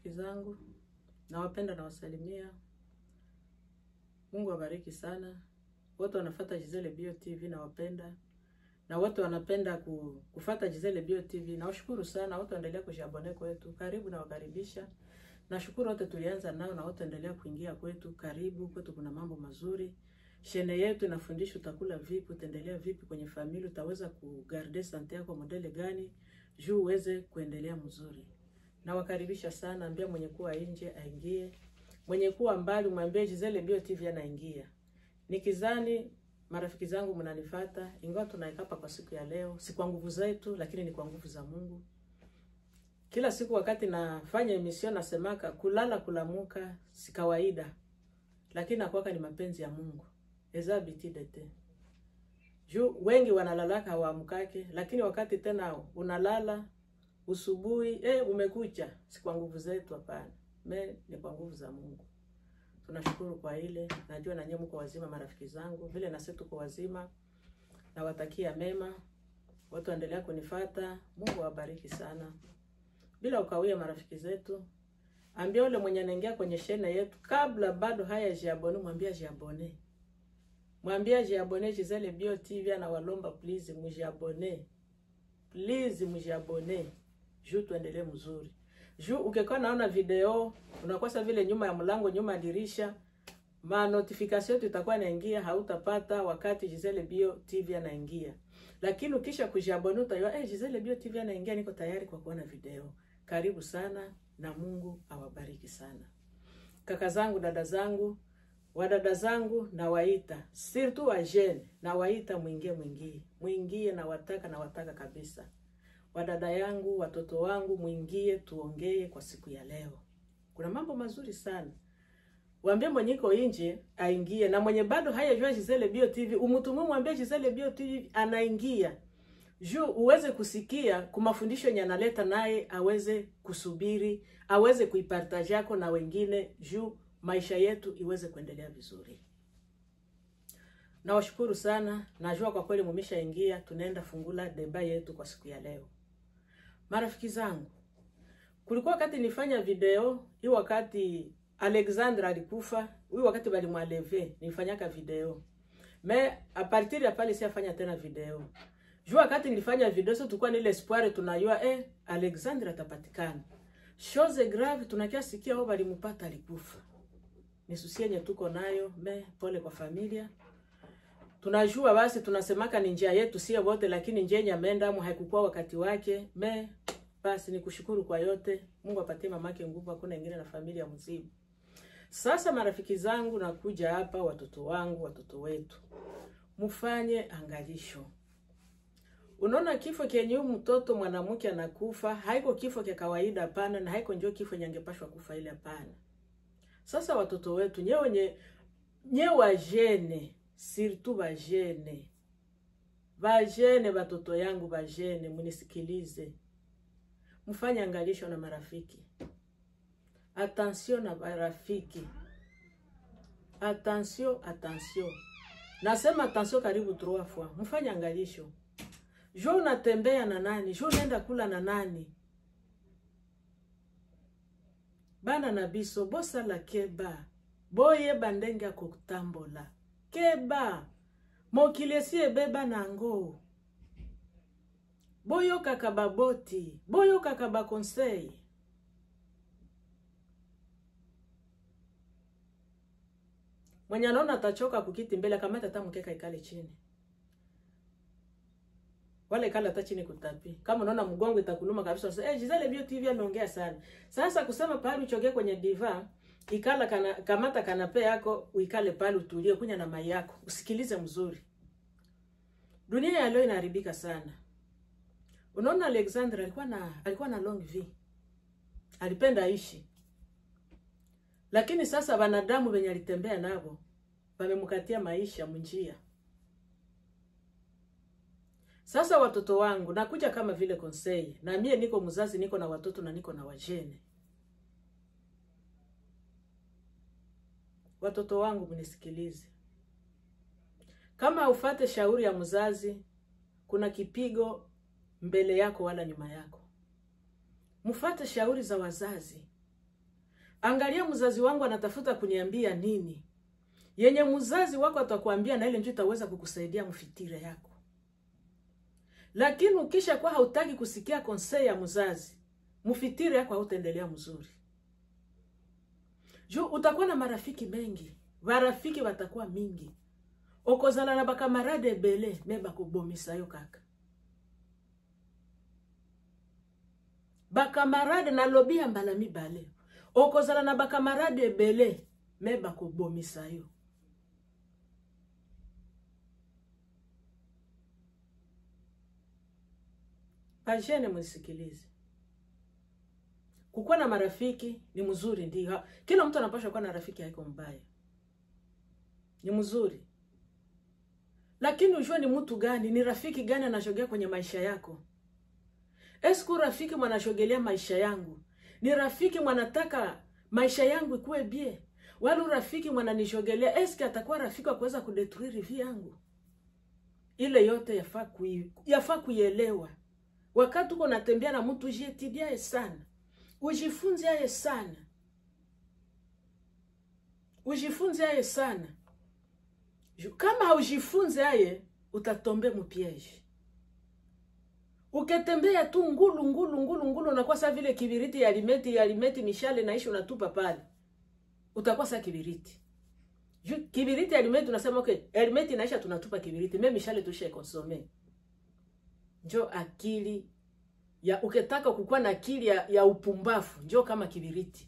marafiki zangu, nawapenda, nawasalimia. Mungu awabariki sana wote wanafuata Gisele Bio TV, nawapenda na wote wanapenda ku, kufata Gisele Bio TV. Nawashukuru sana wote, waendelea kujiabone kwetu, karibu na wakaribisha. Nashukuru wote tulianza nao na wote endelea kuingia kwetu, karibu kwetu. Kuna mambo mazuri, shene yetu inafundisha utakula vipi, utaendelea vipi kwenye familia, utaweza kugarde sante yako modele gani juu uweze kuendelea mzuri. Nawakaribisha sana, ambia mwenye kuwa nje aingie, mwenye kuwa mbali mwambie Gisele Bio TV anaingia. Nikizani marafiki zangu mnanifata, ingawa tunaikapa kwa siku ya leo, si kwa nguvu zetu, lakini ni kwa nguvu za Mungu. Kila siku wakati nafanya emission nasemaka kulala kulamuka si kawaida, lakini nakwaka ni mapenzi ya Mungu eza bitidete juu wengi wanalalaka hawaamkake, lakini wakati tena unalala usubuhi, eh, umekucha, si kwa nguvu zetu, hapana, me ni kwa nguvu za Mungu. Tunashukuru kwa ile, najua na nyinyi mko wazima, marafiki zangu, vile na sisi tuko wazima. Nawatakia mema, watu waendelea kunifata. Mungu awabariki sana. Bila ukawia, marafiki zetu, ambia ule mwenye anaingia kwenye shene yetu kabla bado haya jiabone, mwambia jiabone, mwambia jiabone. Gisele Bio TV anawalomba please, mujiabone please, mujiabone juu tuendelee mzuri juu ukikuwa naona video unakosa vile nyuma ya mlango, nyuma ya dirisha, ma notification yetu itakuwa inaingia, hautapata wakati Gisele Bio TV anaingia. Lakini ukisha kujiabone utajua eh, Gisele Bio TV anaingia, niko tayari kwa kuona video. Karibu sana na Mungu awabariki sana. Kaka zangu, dada zangu, wadada zangu nawaita, surtout wa jeune nawaita, mwingie mwingie mwingie, nawataka nawataka kabisa wadada yangu, watoto wangu, mwingie tuongee kwa siku ya leo. Kuna mambo mazuri sana. Waambie mwenye iko nje aingie, na mwenye bado hayajua Gisele Bio TV umutumu, mwambie Gisele Bio TV anaingia juu uweze kusikia kumafundisho yenye analeta, naye aweze kusubiri, aweze kuipartage yako na wengine, juu maisha yetu iweze kuendelea vizuri. Nawashukuru sana, najua kwa kweli mumeshaingia, tunaenda fungula deba yetu kwa siku ya leo. Marafiki zangu, kulikuwa wakati nifanya video hii, wakati Alexandra alikufa, huyu wakati balimwaleve nilifanyaka video me a partir ya pale siafanya tena video juu wakati nilifanya video sio, tulikuwa nile espoir tunayua eh, Alexandra atapatikana. Chose grave tunakia sikia wao balimpata alikufa. Ni susi yenye tuko nayo, me pole kwa familia. Tunajua basi tunasemaka ni njia yetu sie wote, lakini njia yenye ameenda amu haikukuwa wakati wake. Me basi ni kushukuru kwa yote. Mungu apatie mamake nguvu, hakuna ingine na familia mzima. Sasa marafiki zangu, nakuja hapa, watoto wangu, watoto wetu, mfanye angalisho. Unaona kifo kenye huyu mtoto mwanamke anakufa haiko kifo kya kawaida, hapana, na haiko njoo kifo nyangepashwa kufa ile, hapana. Sasa watoto wetu nyewe nye nye wajene surtout bajene bajene, batoto yangu bajene, munisikilize, mfanye angalisho na marafiki. Attention na marafiki, attention, attention, nasema attention karibu trois fois. Mfanye angalisho jo, unatembea na nani? Jo, unaenda kula na nani? bana na biso bosala keba boyeba ndenge ya kotambola keba mokili esi ebeba nango boyokaka baboti boyokaka bakonsei mwenye anaona atachoka kukiti mbele akamata hata mkeka ikale chini wala ikala hata chini kutapi. Kama unaona mgongo itakuluma kabisa, sasa eh, Gisele Bio TV ameongea sana. Sasa kusema pale uchoge kwenye diva, ikala kana, kamata kanape yako uikale pale utulie, kunya na mai yako, usikilize mzuri. Dunia ya leo inaharibika sana. Unaona Alexander alikuwa na alikuwa na long v. Alipenda aishi. Lakini sasa wanadamu wenye alitembea nabo wamemkatia maisha munjia. Sasa watoto wangu nakuja kama vile konsei, na mie niko mzazi, niko na watoto na niko na wajene. Watoto wangu mnisikilize, kama ufate shauri ya mzazi, kuna kipigo mbele yako wala nyuma yako. Mfate shauri za wazazi, angalia mzazi wangu anatafuta kuniambia nini yenye mzazi wako atakwambia na ile ndio itaweza kukusaidia mfitire yako lakini ukisha kuwa hautaki kusikia konsei ya mzazi mfitire yako hautaendelea mzuri juu utakuwa na marafiki mengi barafiki batakuwa mingi okozala na bakamarade ebele me bakobomisa yo kaka bakamarade nalobi ya mbala mibale okozala na bakamarade ebele me bakobomisa yo bajene mwisikilize kukuwa na marafiki ni mzuri ndio kila mtu anapaswa kuwa na rafiki haiko mbaya ni mzuri lakini ujue ni mtu gani ni rafiki gani anashogea kwenye maisha yako esku rafiki mwanashogelea maisha yangu ni rafiki mwanataka maisha yangu ikuwe bie wala rafiki mwananishogelea eski atakuwa rafiki wa kuweza kudetruire vi yangu ile yote yafaa kui, yafaa kuielewa wakati uko natembea na mtu ujietidiaye sana ujifunze aye sana ujifunze aye sana kama haujifunze aye utatombe mupieji uketembea tu ngulu ngulu ngulu ngulu unakuwa saa vile kibiriti ya alimeti ya alimeti mishale naishi unatupa pale utakuwa saa kibiriti Ju, kibiriti ya alimeti unasema okay alimeti inaisha tunatupa kibiriti me mishale tusha konsome njo akili ya ukitaka kukuwa na akili ya, ya upumbafu njo kama kibiriti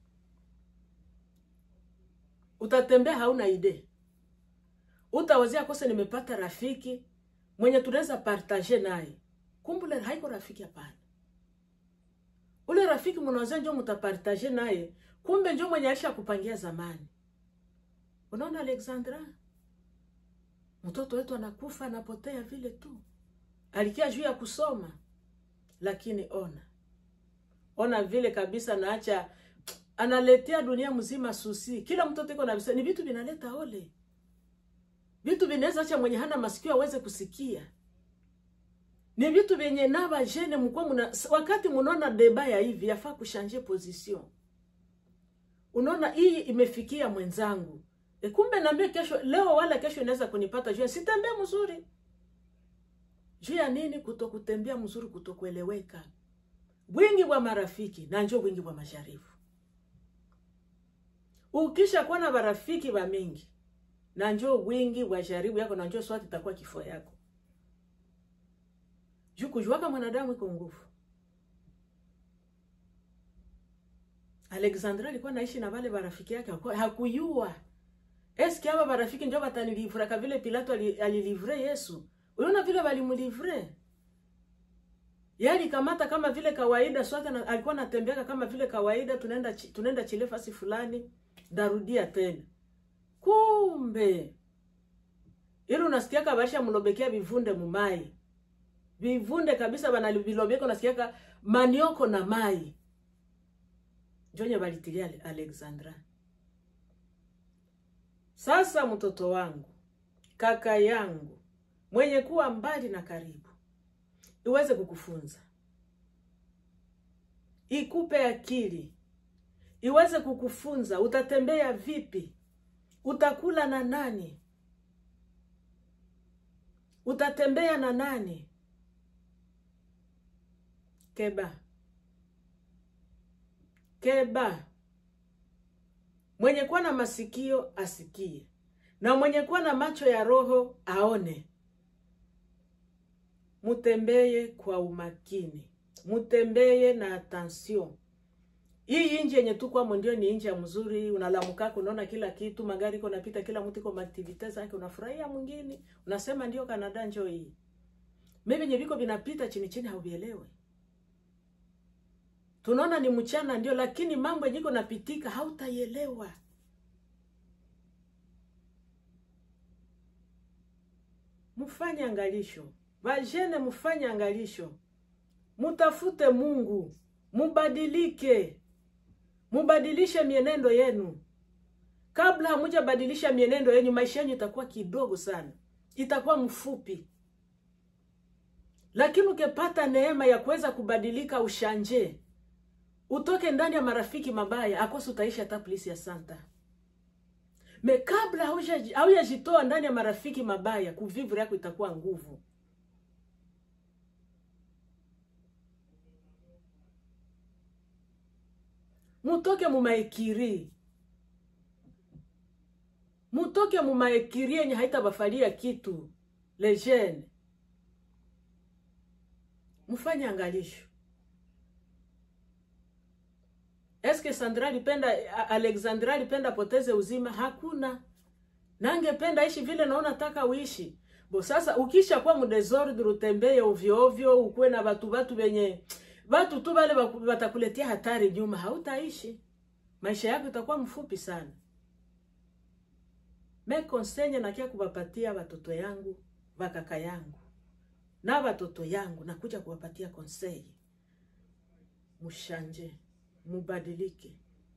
utatembea hauna ide utawazia kose nimepata rafiki mwenye tunaweza partage naye kumbule haiko rafiki hapana ule rafiki mnawazia njo mutapartage naye kumbe njo mwenye alisha kupangia zamani unaona alexandra mtoto wetu anakufa anapotea vile tu alikia juu ya kusoma lakini ona ona vile kabisa naacha analetea dunia mzima susi kila mtoto iko na visa ni vitu vinaleta ole vitu vinaweza acha mwenye hana masikio aweze kusikia ni vitu vyenye nava jene mkuwa muna, wakati munaona deba ya hivi yafaa kushanje position unaona hii imefikia mwenzangu e kumbe naambia kesho leo wala kesho inaweza kunipata juu sitembea mzuri juu ya nini kutokutembea mzuri kutokueleweka wingi wa marafiki na njo wingi wa masharifu ukisha kuwa na barafiki wa mingi na njo wingi wa sharibu yako na njo swati itakuwa kifo yako juu kujuaka mwanadamu iko nguvu alexandra alikuwa naishi na wale barafiki yake hakuyua eski aba barafiki njo batanilivuraka vile pilato alilivre yesu unaona vile walimlivre yali kamata kama vile kawaida swata na, alikuwa natembeaka kama vile kawaida tunaenda tunaenda chile fasi fulani darudia tena kumbe ili unasikiaka baisha mlobekea vivunde mumai vivunde kabisa banalivilobeka unasikiaka manioko na mai njonye balitilia alexandra sasa mtoto wangu kaka yangu mwenye kuwa mbali na karibu iweze kukufunza ikupe akili iweze kukufunza utatembea vipi utakula na nani utatembea na nani keba keba mwenye kuwa na masikio asikie na mwenye kuwa na macho ya roho aone mutembeye kwa umakini mutembeye na attention hii inji yenye tukwamo ndio ni inji ya mzuri unalamukaka unaona kila kitu magari iko napita kila mtu iko maaktivite zake unafurahia mwingine unasema ndio kanada njo hii mi venye viko vinapita chini chini hauvielewe tunaona ni mchana ndio lakini mambo yenye iko napitika hautaielewa mfanye angalisho vajene mfanye angalisho mutafute mungu mubadilike mubadilishe mienendo yenu kabla hamujabadilisha mienendo yenu maisha yenu itakuwa kidogo sana itakuwa mfupi lakini ukipata neema ya kuweza kubadilika ushanje utoke ndani ya marafiki mabaya akosi utaishi hata polisi ya santa me kabla haujajitoa ndani ya marafiki mabaya kuvivre yako itakuwa nguvu mutoke mumaekiri mutoke mumaekiri yenye haitabafalia kitu lejene mufanye angalisho eske sandra alipenda alexandra alipenda poteze uzima hakuna nangependa ishi vile naona taka uishi bo sasa ukisha kuwa mudesordre utembeye ovyo ovyo ukuwe na batu batu benye batu tu bale batakuletea hatari nyuma hautaishi maisha yako itakuwa mfupi sana me konsenye nakia kubapatia watoto yangu bakaka yangu na watoto yangu nakuja kuwapatia konsei mushanje mubadilike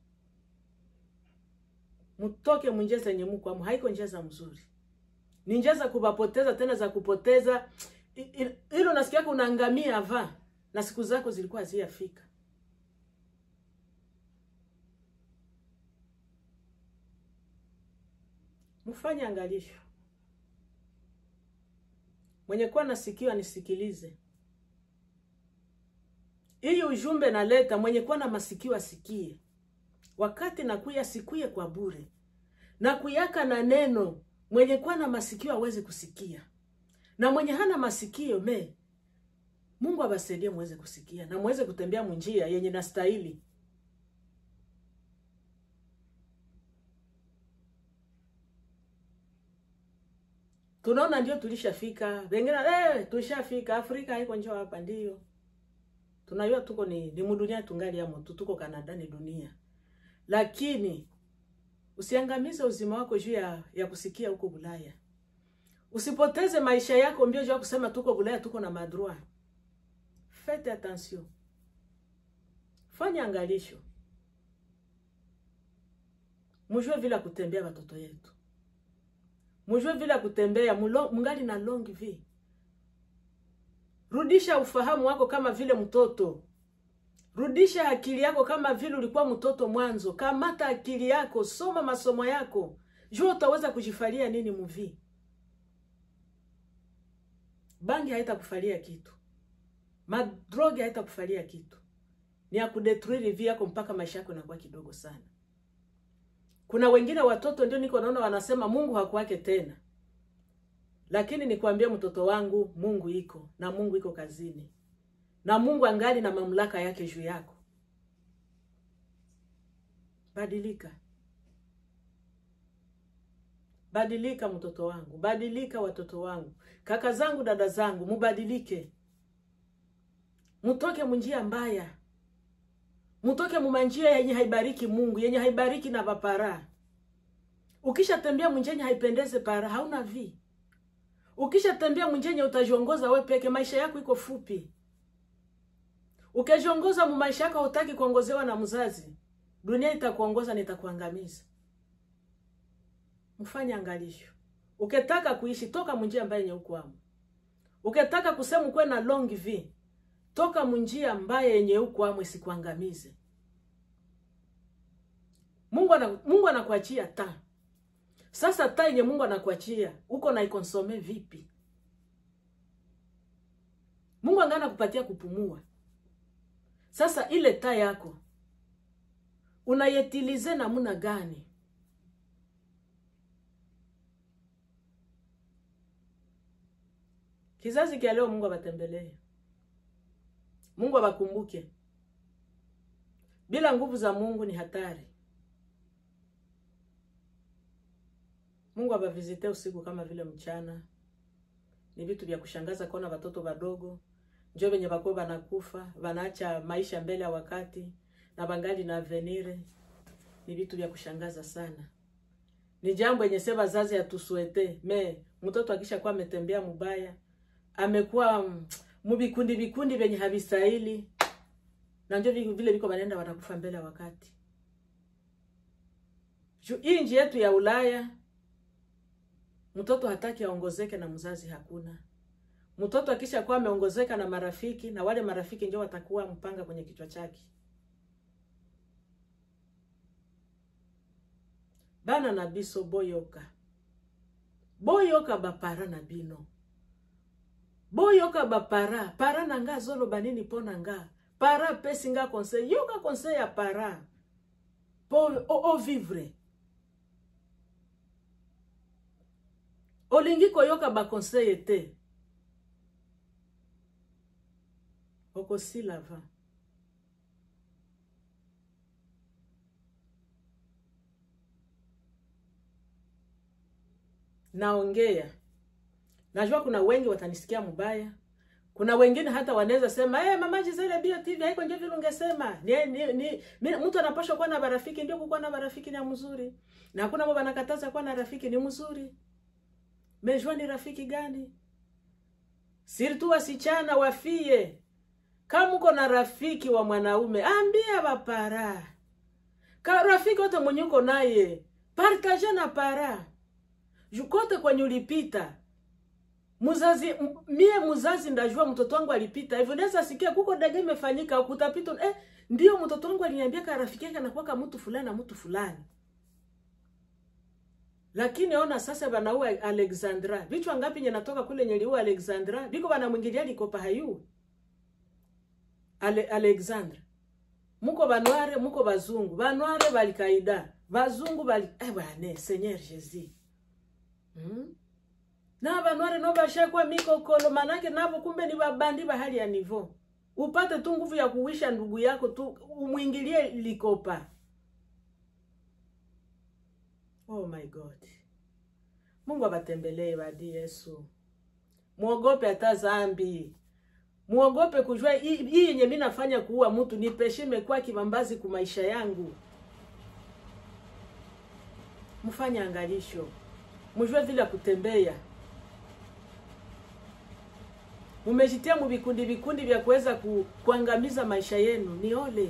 mutoke munjia zenye mukwamo haiko njia za mzuri ni njia za kubapoteza tena za kupoteza hilo nasikiaka unaangamia ava na siku zako zilikuwa haziyafika mfanye angalisho mwenye kuwa nasikiwa nisikilize hii ujumbe naleta mwenye kuwa na masikio asikie wakati nakuya sikuye kwa bure na kuyaka na neno mwenye kuwa na masikio aweze kusikia na mwenye hana masikio me mungu abasaidie muweze kusikia na muweze kutembea munjia yenye nastahili tunaona ndio tulishafika wengine eh, tulishafika afrika haiko njoo hapa ndio tunajua tuko ni, ni mudunia tungali amo tu tuko kanada ni dunia lakini usiangamize uzima wako juu ya, ya kusikia huko bulaya usipoteze maisha yako mbio juu ya kusema tuko bulaya tuko na madroit fete attention fanya angalisho mujue vile kutembea watoto yetu mujue vile kutembea mulo, mungali na long vie rudisha ufahamu wako kama vile mtoto rudisha akili yako kama vile ulikuwa mtoto mwanzo kamata akili yako soma masomo yako jua utaweza kujifalia nini muvi bangi haitakufalia kitu madrogi haitakufalia kitu ni ya kudetruire vi yako mpaka maisha yako inakuwa kidogo sana kuna wengine watoto ndio niko naona wanasema mungu hakuwake tena lakini nikwambie mtoto wangu mungu iko na mungu iko kazini na mungu angali na mamlaka yake juu yako badilika badilika mtoto wangu badilika watoto wangu kaka zangu dada zangu mubadilike mutoke munjia mbaya mutoke mumanjia yenye haibariki mungu yenye haibariki na vapara ukishatembea munjenye haipendeze para hauna vi ukishatembea munjenye utajiongoza we peke maisha yako iko fupi ukijiongoza mu maisha yako hutaki kuongozewa na mzazi dunia itakuongoza na itakuangamiza mfanye angalisho ukitaka kuishi toka munjia ambaye yenye ukwamo ukitaka kusema ukuwe na long v toka munjia ambaye yenye ukwamo isikuangamize mungu ana, mungu anakuachia taa sasa taa yenye mungu anakuachia uko na ikonsome vipi mungu angana kupatia kupumua sasa ile taa yako unayetilize namuna gani kizazi kya leo mungu abatembelee mungu abakumbuke bila nguvu za mungu ni hatari mungu abavizite usiku kama vile mchana ni vitu vya kushangaza kuona watoto wadogo njo venye bako banakufa banaacha maisha mbele ya wakati na bangali na avenire ni vitu vya kushangaza sana ni jambo yenye se bazazi atusuete me mtoto akisha kuwa ametembea mubaya amekuwa mubikundi vikundi vyenye havistahili na njo vile viko banenda wanakufa mbele ya wakati hii nji yetu ya ulaya mtoto hataki aongozeke na mzazi hakuna mtoto akisha kuwa ameongozeka na marafiki na wale marafiki ndio watakuwa mpanga kwenye kichwa chake bana na biso boyoka boyoka bapara na bino boyoka bapara para na nga azoloba nini mpo na nga para apesi nga conseil yoka conseil ya para mpo ovivre olingi koyoka baconseil te okosila va naongea najua kuna wengi watanisikia mbaya kuna wengine hata wanaweza sema hey, mama Gisele Bio TV haiko ndio vile ungesema ni, ni, ni, ni, mtu anapaswa kuwa na marafiki ndio kukuwa na marafiki ni mzuri na hakuna mambo anakataza kuwa na rafiki ni mzuri mejua ni rafiki gani sirtu wasichana wafie kama uko na rafiki wa mwanaume ambia bapara ka rafiki wote mwenye uko naye partage na para jukote kwenye ulipita muzazi m- mie muzazi ndajua mtoto wangu alipita hivyo naweza sikia kuko dege imefanyika kutapita eh, ndio mtoto wangu aliniambia ka rafiki yake anakuwa mtu fulani na mtu fulani lakini ona sasa banaua Alexandra vichwa ngapi nye natoka kule nyeliua Alexandra biko banamwingilia likopa hayu Ale, Alexandra muko banware muko bazungu banware balikaida bazungu bali eh bwana Seigneur Jesus hmm? na banware no bashakwa mikokolo manake nabo kumbe ni babandi ba hali ya nivo upate tu nguvu ya kuwisha ndugu yako tu umwingilie likopa oh my god mungu abatembelee badi yesu mwogope hata zambi mwogope kujua hii hii yenye mi nafanya kuua mtu ni peshe imekuwa kibambazi ku maisha yangu mfanye angalisho mjue vile ya kutembea mumejitia mu vikundi vikundi vya kuweza ku, kuangamiza maisha yenu ni ole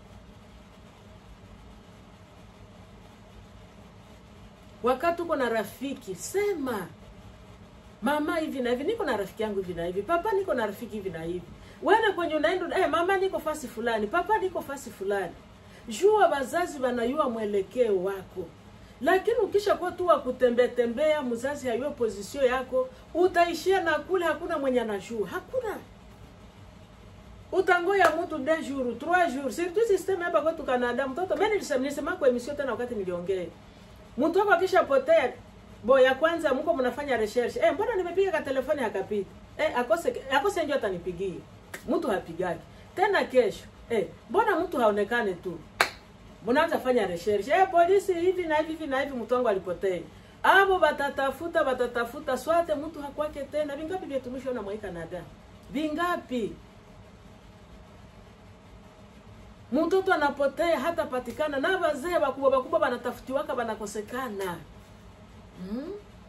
wakati uko na rafiki sema mama hivi na hivi niko na rafiki yangu hivi na hivi papa niko na rafiki hivi na hivi wene kwenye unaenda eh, mama niko fasi fulani papa niko fasi fulani jua wazazi wanayua mwelekeo wako lakini ukisha kuwa tu wa kutembea tembea mzazi hayuo pozisio yako utaishia na kule hakuna mwenye anajua hakuna utangoya mtu de jour trois jours surtout system hapa kwetu Canada mtoto mimi nilisema nilisema kwa emission tena wakati niliongea mtu wako akishapotea bo ya kwanza mko mnafanya research eh mbona nimepiga ka telefoni akapita eh akose akose ndio atanipigia mtu hapigaki tena kesho eh mbona mtu haonekane tu mnaanza fanya research eh polisi hivi na hivi hivi na hivi mtu wangu alipotea abo batatafuta batatafuta swate mtu hakwake tena vingapi vya tumishi na mwa Canada vingapi mtoto anapotea hata patikana na wazee wakubwa wakubwa wanatafutiwaka wanakosekana hmm?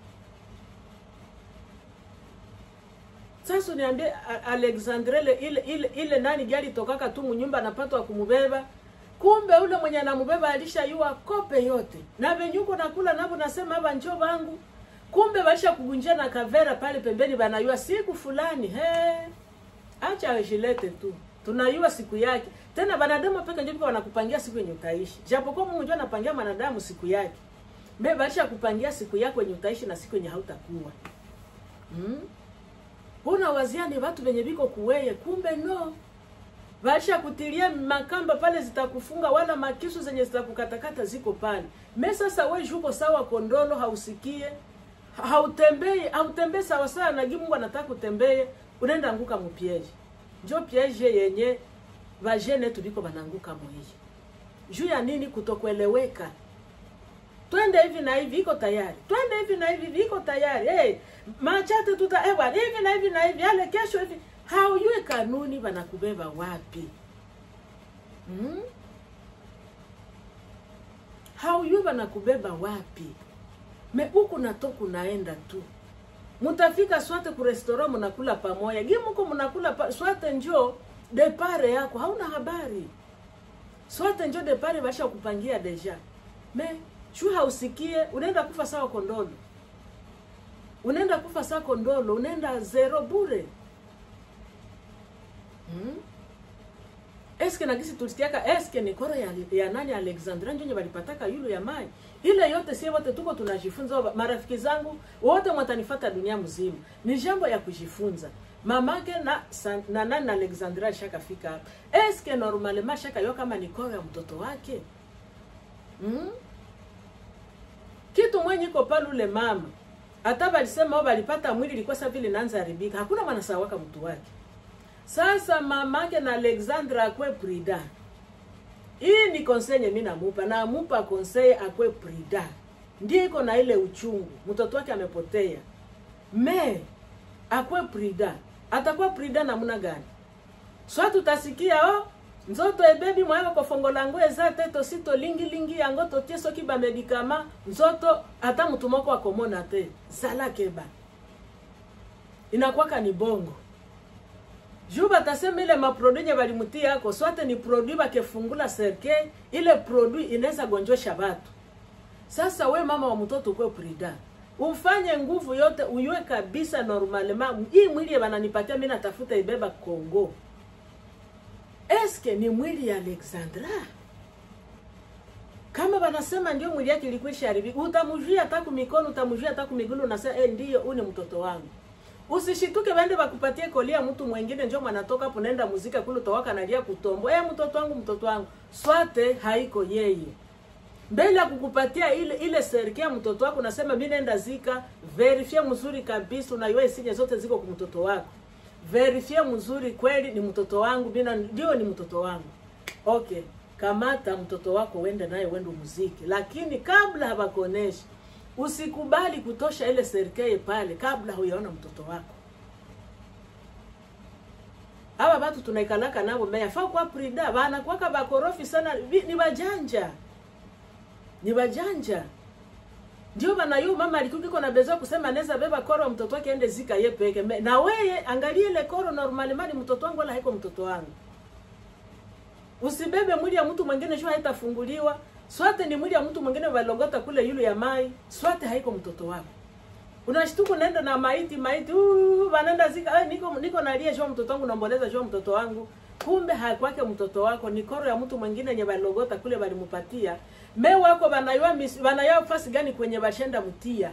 sasa niambie Alexandre ile ile ile, ile nani gari tokaka tu munyumba anapatwa kumubeba kumbe ule mwenye anamubeba alishayua kope yote na venyuko nakula navo nasema hapa njo bangu kumbe baisha kugunjia na kavera pale pembeni banayua siku fulani he acha jilete tu tunayua siku yake tena banadamu peke ndio wanakupangia siku yenye utaishi japokuwa Mungu ndio anapangia mwanadamu siku yake mbe baisha kupangia siku yako yenye utaishi na siku yenye hautakuwa hmm? Una waziani watu wenye biko kuweye kumbe no Basha kutilia makamba pale zitakufunga wala makisu zenye zitakukatakata ziko pale. Me sasa we juko sawa kondolo hausikie. Hautembei, hautembei sawa sawa na Mungu anataka kutembee, unaenda anguka mupieje. Njo pieje yenye vajene tuliko bananguka muhiye. Juu ya nini kutokueleweka? Twende hivi na hivi iko tayari. Twende hivi na hivi iko tayari. Hey, machate tuta ewa hivi na hivi na hivi yale kesho hivi haujui kanuni wanakubeba wapi hmm? haujui wanakubeba wapi me huku natoku naenda tu mutafika swate ku restaurant mnakula pamoja gimuko mnakula pa, swate njo depare yako hauna habari swate njo depare basha kupangia deja me shu hausikie unaenda kufa sawa kondolo unaenda kufa sawa kondolo unaenda zero bure Hmm? eske na kisi tulisikiaka eske ni koro ya, ya nani Alexandra njonye walipataka yulu ya mai ile yote sie wote tuko tunajifunza marafiki zangu wote mwatanifata dunia mzima ni jambo ya kujifunza mamake na san, na nani na Alexandra shakafika hapa eske normalement shaka yo kama ni koro ya mtoto wake mm? kitu mwenye iko pale ule mama hata walisema wao walipata mwili ilikuwa sasa vile inaanza haribika hakuna mwana sawaka mtu wake sasa mamake na Alexandra akwe prida hii ni konsenye mimi namupa na amupa konseye akwe prida ndiye iko na ile uchungu mtoto wake amepotea me akwe prida atakuwa prida namna gani swa tutasikia oh nzoto ebebi mwayo kofongola ngo eza te tosi tolingilingi yango totie soki bamedikama nzoto ata mutu moko akomona te zala keba inakwaka ni bongo juu batasema ile maproduit nye balimutia yako swate ni produit bakefungula serke ile produit inaweza gonjosha batu sasa we mama wa mtoto ukwe prida ufanye nguvu yote uyue kabisa normalement hii mwili bananipatia mimi natafuta ibeba Kongo eske ni mwili ya Alexandra kama banasema ndio mwili yake ilikuwa isharibika utamjua hata kumikono utamjua hata kumigulu unasema eh ndio huyu ni mtoto wangu usishituke bende bakupatie kolia mtu mwingine njo mwanatoka hapo naenda muzika kule utawaka nalia kutombo eh mtoto wangu mtoto wangu swate haiko yeye mbele ya kukupatia ile ile serikali mtoto wako nasema mimi naenda zika verifie mzuri kabisa unaiwa isinye zote ziko kwa mtoto wako verifie mzuri kweli ni mtoto wangu mina ndio ni mtoto wangu okay kamata mtoto wako uende naye uende muziki lakini kabla habakuonesha usikubali kutosha ile serikali pale kabla huyaona mtoto wako aba batu tunaikalaka nabo meya fa kwa prida bana kwaka bakorofi sana ni bajanja ni bajanja ndio bana yu mama alikukiko na bezo kusema anaweza beba koro mtoto wake ende zika ye peke Me, na weye angalie ile koro normali mali mtoto wangu wala haiko mtoto wangu usibebe mwili ya mtu mwingine juu haitafunguliwa swate ni mwili ya mtu mwingine walongota kule yulu ya mai swate haiko mtoto wako unashtuka unaenda na maiti maiti uh, wanaenda zika eh, niko niko nalia jua mtoto wangu naomboleza jua mtoto wangu kumbe hakwake mtoto wako ni koro ya mtu mwingine yenye walogota kule walimupatia me wako banaywa banaywa fasi gani kwenye bashenda mtia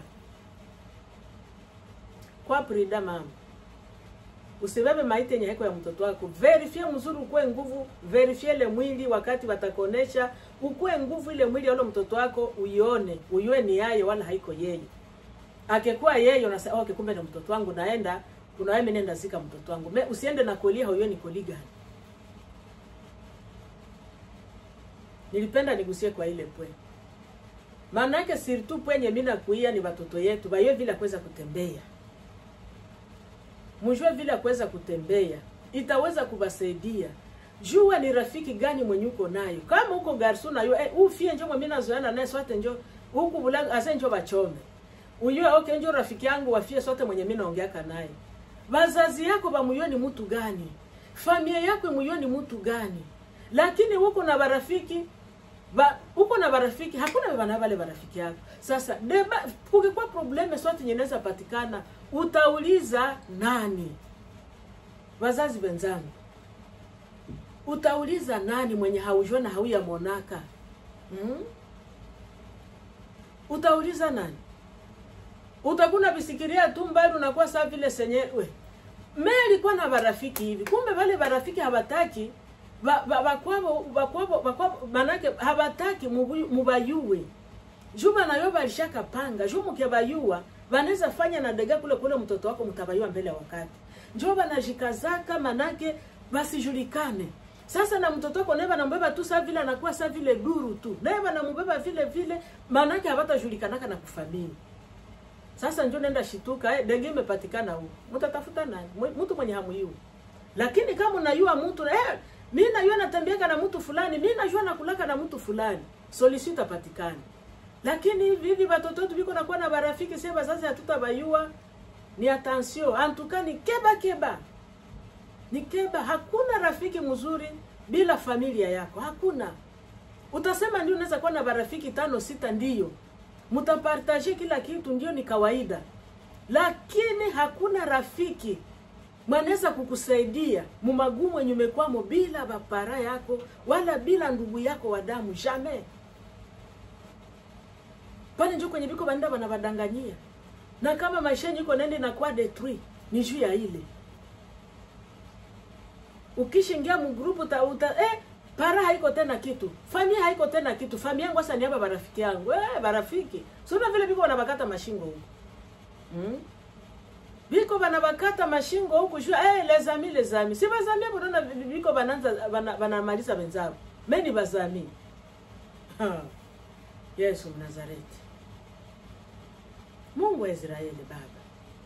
kwa prida mama usibebe maiti yenye haiko ya mtoto wako verifie mzuri ukue nguvu verifie ile mwili wakati watakonesha ukue nguvu ile mwili ya ule mtoto wako uione uyue ni yaye wala haiko yeye akekuwa yeye unasema okay kumbe ni mtoto wangu naenda kuna wewe nenda zika mtoto wangu me usiende na kolia huyo ni koli gani nilipenda nigusie kwa ile pwe maana yake surtout pwenye mimi nakuia ni watoto yetu bayo vile kuweza kutembea mjue vile kuweza kutembea itaweza kubasaidia jua ni rafiki gani mwenye uko nayo kama uko garso nayo eh, ufie njo mimi nazoana naye sote njo huku bulanga ase njo bachome uyue okay njo rafiki yangu wafie sote mwenye mimi naongeaka naye wazazi yako bamuyoni mtu gani familia yako muyoni mtu gani lakini huko na barafiki ba uko na barafiki hakuna bana wale barafiki yako sasa deba kukikuwa probleme swati nyeneza patikana utauliza nani wazazi wenzangu utauliza nani mwenye haujua na hauya monaka hmm? utauliza nani utakuna visikiria tu mbali unakuwa saa vile senyewe me alikuwa na barafiki hivi kumbe wale barafiki hawataki bakwabo bakwabo bakwabo manake habataki mubayuwe juba nayo balishaka panga juu mkebayua banaweza fanya na dega kule kule mtoto wako mtabayua mbele ya wakati njo banajikazaka manake basijulikane sasa na mtoto wako naye banambeba tu saa vile anakuwa saa vile duru tu naye banamubeba vile vile manake habatajulikanaka na kufamili sasa njo nenda shituka eh, dege imepatikana huko mtatafuta nani mtu mwenye hamuyu lakini kama unayua mtu eh, mi najua natembeaka na mtu fulani mi najua nakulaka na mtu fulani solution itapatikana lakini hivi hivi watoto wetu viko nakuwa na barafiki sie bazazi hatutabayua ni attention antuka ni keba keba ni keba hakuna rafiki mzuri bila familia yako hakuna utasema ndio unaweza kuwa na barafiki tano sita ndiyo mtapartaje kila kitu ndio ni kawaida lakini hakuna rafiki mwanaweza kukusaidia mumagumu yenye umekwamo bila bapara yako wala bila ndugu yako wa damu jamais pale njo kwenye biko banda banabadanganyia na kama maisha yenyu iko nende nakuwa detruit ni juu ya ile ukishingia mgrupu uta, uta eh, para haiko tena kitu famia haiko tena kitu famia yangu sasa ni hapa barafiki yangu eh, barafiki sio vile biko wanabakata mashingo huko hmm? biko banabakata mashingo huku juu eh, les amis les amis si bazami bona biko bananza bana, banamaliza wenzao meni bazami ha. Yesu Mnazareti Mungu wa Israeli Baba,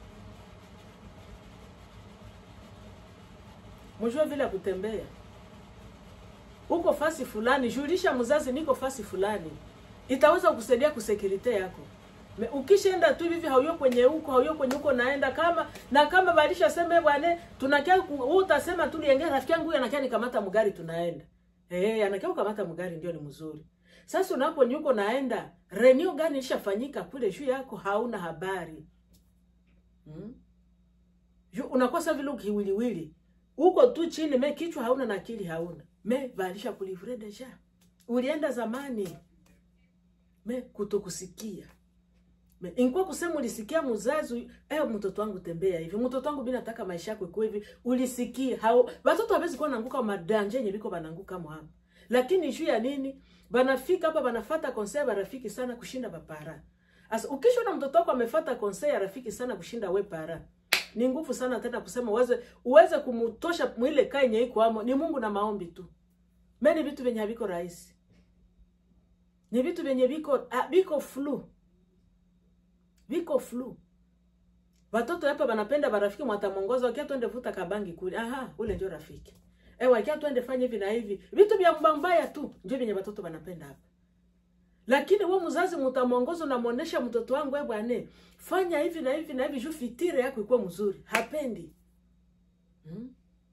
mjue vile ya kutembea uko fasi fulani, julisha mzazi niko fasi fulani, itaweza kukusaidia kusekirite yako. Me, ukishaenda tu hivi hauyo kwenye huko hauyo kwenye huko naenda kama na kama balisha sema bwana tunakia wewe utasema tu liengea rafiki yangu huyu anakia nikamata mgari tunaenda eh anakia kukamata mgari ndio ni mzuri sasa unapo nyuko naenda renew gani ishafanyika kule juu yako hauna habari hmm? Ju, unakosa vile ukiwiliwili uko tu chini me kichwa hauna na akili hauna me balisha kulivre deja ulienda zamani me kutokusikia me ingekuwa kusema ulisikia mzazi eh mtoto wangu tembea hivi mtoto wangu bila nataka maisha yako ikuwe hivi ulisikia hao watoto hawezi kuwa naanguka madanje yenye biko bananguka mwa hapa lakini juu ya nini banafika hapa banafata konsei ya rafiki sana kushinda bapara asa ukisha na mtoto wako amefata konsei ya rafiki sana kushinda we para ni nguvu sana tena kusema uweze uweze kumutosha mwile kai yenye iko amo ni Mungu na maombi tu meni vitu vyenye haviko rahisi ni vitu vyenye viko ah, viko flu viko flu watoto hapa banapenda barafiki mwatamongoza wakia twende vuta kabangi kule aha ule ndio rafiki eh wakia twende fanye hivi na hivi vitu vya mbambaya tu ndio vyenye watoto banapenda hapa lakini wewe mzazi mtamongoza unamuonesha mtoto wangu wewe bwana fanya hivi na hivi na hivi juu fitire yako ikuwe mzuri hapendi hmm?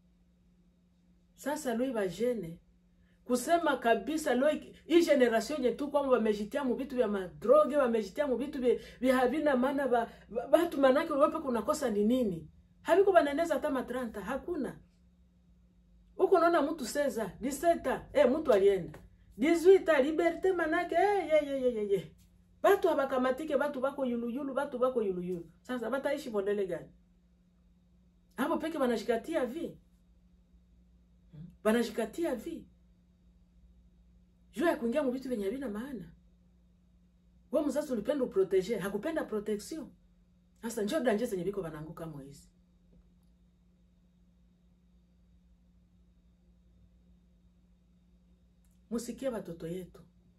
sasa lui bajene kusema kabisa lo hii generation yenye tu kwamba wamejitia mu vitu vya madroge wamejitia mu vitu vya havina maana ba, ba, batu manake wape kunakosa ni nini haviko baneneza hata matranta hakuna huko unaona mtu seza diseta eh mtu alienda 18 liberte manake eh ye ye ye ye ye batu habakamatike batu bako yuluyulu batu bako yuluyulu sasa bataishi modele gani hapo peke banashikatia vi banashikatia vi juu ya kuingia mu vitu vyenye havina maana. Wewe mzazi ulipenda uprotege, hakupenda protection. Sasa njoo danje zenye biko bananguka moizi. Musikie watoto yetu.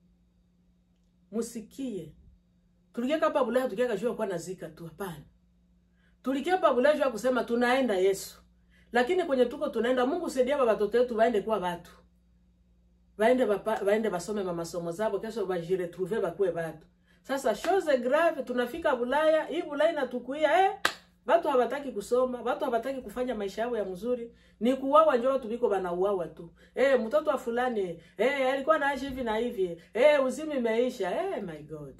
Musikie. Tulikia hapa Bulaya tukiaka kajua kwa nazika tu hapana. Tulikia hapa Bulaya jua kusema tunaenda Yesu. Lakini kwenye tuko tunaenda Mungu saidia watoto wetu waende kuwa watu baende bapa, baende basome masomo zabo kesho bajiretrouve bakuwe batu sasa chose grave tunafika bulaya hii bulaya inatukuia eh batu habataki kusoma batu habataki kufanya maisha yao ya mzuri ni kuwawa njo watu biko banauawa tu eh mtoto wa fulani eh alikuwa naishi hivi na hivi eh uzimi imeisha eh my god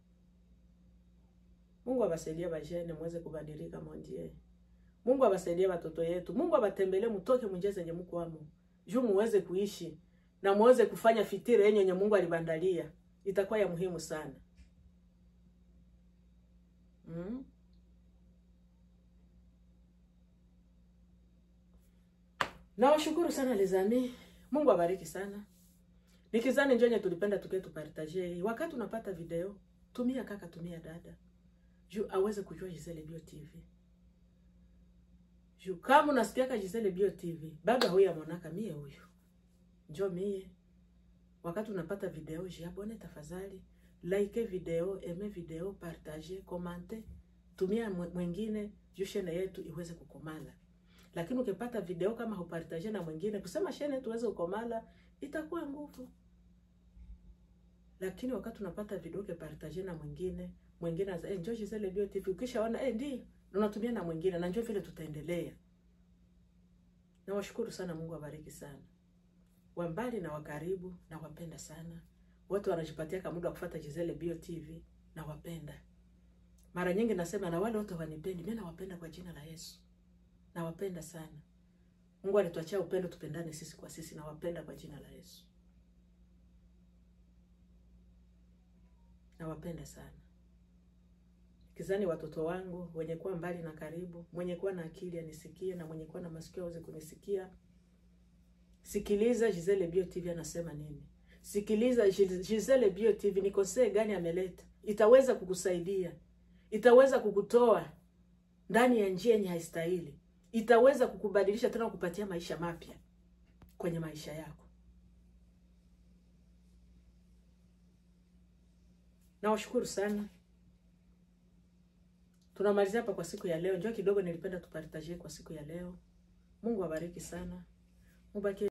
Mungu abasaidie bajene muweze kubadilika mondie Mungu abasaidie watoto yetu Mungu abatembelee mtoke munjia zenye mko amo juu muweze kuishi na muweze kufanya fitiri yenye yenye Mungu alibandalia, itakuwa ya muhimu sana mm? Nawashukuru sana lezami, Mungu abariki sana. Nikizani njonye tulipenda tuke tupartaje hii. Wakati unapata video, tumia kaka, tumia dada. Juu aweze kujua Gisele Bio TV. Juu kama unasikiaka Gisele Bio TV, baba huyu amonaka mie huyu njo mie wakati unapata video jiabone tafadhali like video eme video partage komante tumia mwingine juu shene yetu iweze kukomala lakini ukipata video kama hupartage na mwingine kusema shene tuweze kukomala itakuwa nguvu lakini wakati unapata video ukipartage na mwingine mwingine aza eh, njoo Gisele Bio TV ukishaona eh, ndi unatumia na mwingine na njoo vile tutaendelea nawashukuru sana Mungu abariki sana wa mbali na wakaribu na wapenda sana wote wanajipatia kama muda wa kufuata Gisele Bio TV na wapenda. Mara nyingi nasema na wale wote wanipendi, mimi nawapenda kwa jina la Yesu. Nawapenda sana. Mungu alituachia upendo, tupendane sisi kwa sisi. Nawapenda kwa jina la Yesu. Nawapenda sana. Kizani watoto wangu wenye kuwa mbali na karibu, mwenye kuwa na akili anisikie, na mwenye kuwa na masikio aweze kunisikia. Sikiliza Gisele Bio TV anasema nini. Sikiliza Gisele Bio TV, ni kosee gani ameleta, itaweza kukusaidia, itaweza kukutoa ndani ya njia yenye haistahili, itaweza kukubadilisha tena, kukupatia maisha mapya kwenye maisha yako. Nawashukuru sana. Tunamalizia hapa kwa siku ya leo. Njoo kidogo, nilipenda tupartagie kwa siku ya leo. Mungu awabariki sana, mubakie